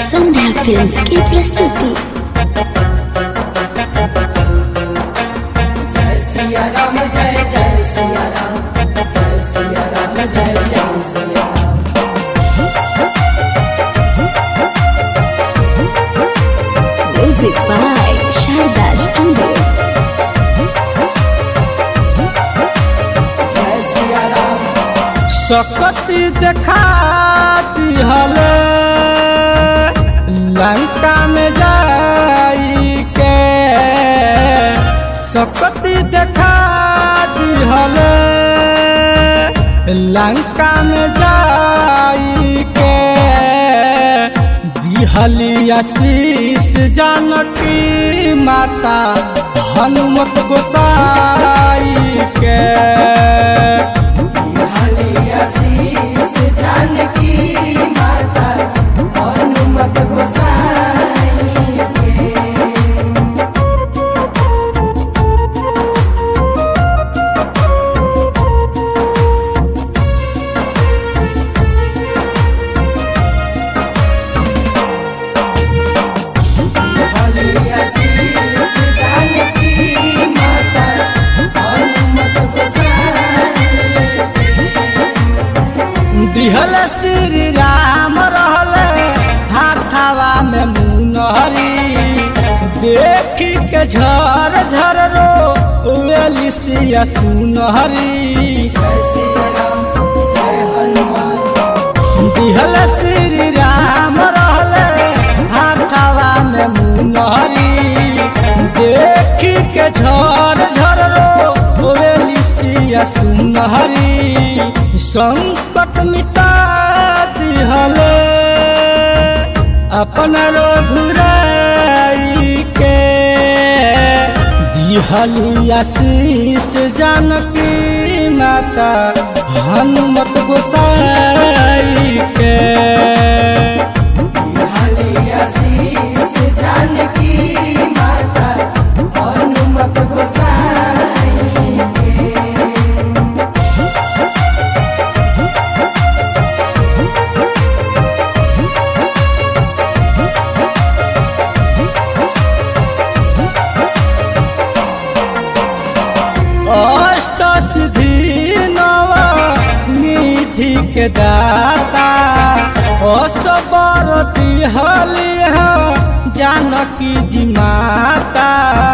संध्या films की प्रस्तुति music by Sharda studio सकती देखा दिहले लंका में जाई के सकती देखा दिहले लंका में जाई के दिहली आशीष जानकी माता हनुमत गोसाई के दिहल श्री राम रहले हाथावा में मुनहरी देखी के झर झर रो वेलिसिया सुनहरी दिहल श्री राम रहले हाथावा में मुनहरी देखी के झर झर रो वेलिसिया सुनहरी संकट मिटा दिहले अपन रघुराई के दिहली आशीष जानकी माता हनुमत गोसाई के अष्ट सिद्धि नव निधि के दाता असबर दिहली जानकी जी माता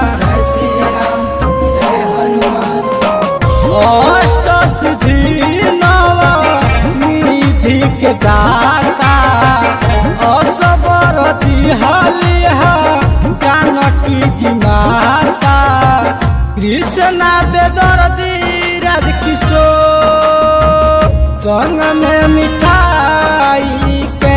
अष्ट सिद्धि नव निधि के दाता असबर दिहली जानकी जी माता कृष्णा बेदर्दी राध किशोर संग में मिठाई के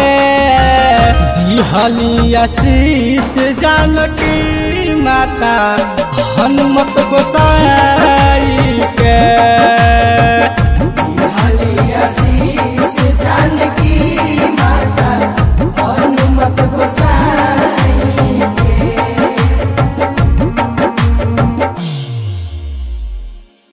दिहली आशीष जानकी माता हनुमत गोसाई के जानकी